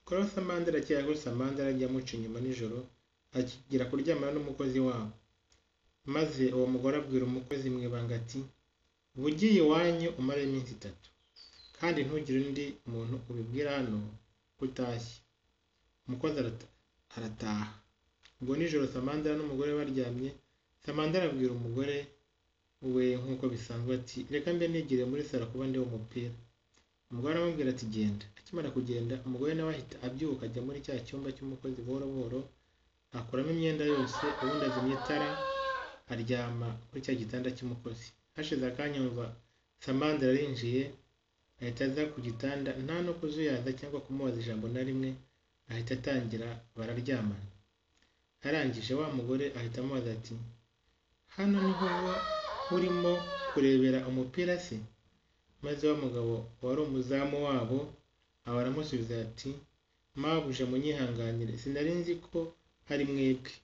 Clotha Mandela cyagutse Mandela ajya amuca inyuma nijoro akigira kuryamana n'umukozi wabo. Maze uwo mugore abwira umukozi mu ibanga ati uba ugiye iwanyu umare iminsi itatu kandi ntugire undi muntu ubibwira hano ko utashye. Umukozi arata- arataha. Ubwo nijoro Samandera n'umugore baryamye, Samandera abwira umugore we nk'uko bisanzwe ati reka mbe nigire muri saro kuba ndeba umupira. Umugore aramubwira ati genda. Akimara kugenda umugore nawe ahita abyuka ajya muri cya cyumba cy'umukozi buhoro buhoro akuramo imyenda yose ubundi azimya itara aryama kuri cya gitanda cy'umukozi. Hashize akanya yumva Samandera arinjiye ahita aza ku gitanda nta no kuzuyaza cyangwa kumubaza ijambo na rimwe ahita atangira bararyamana. Arangije wa mugore ahita amubaza ati hano niho uba urimo kurebera umupira se? Maze wa mugabo wari umuzamu wabo aba aramusubiza ati mabuja munyihanganire sinari nzi ko hari mwebwe.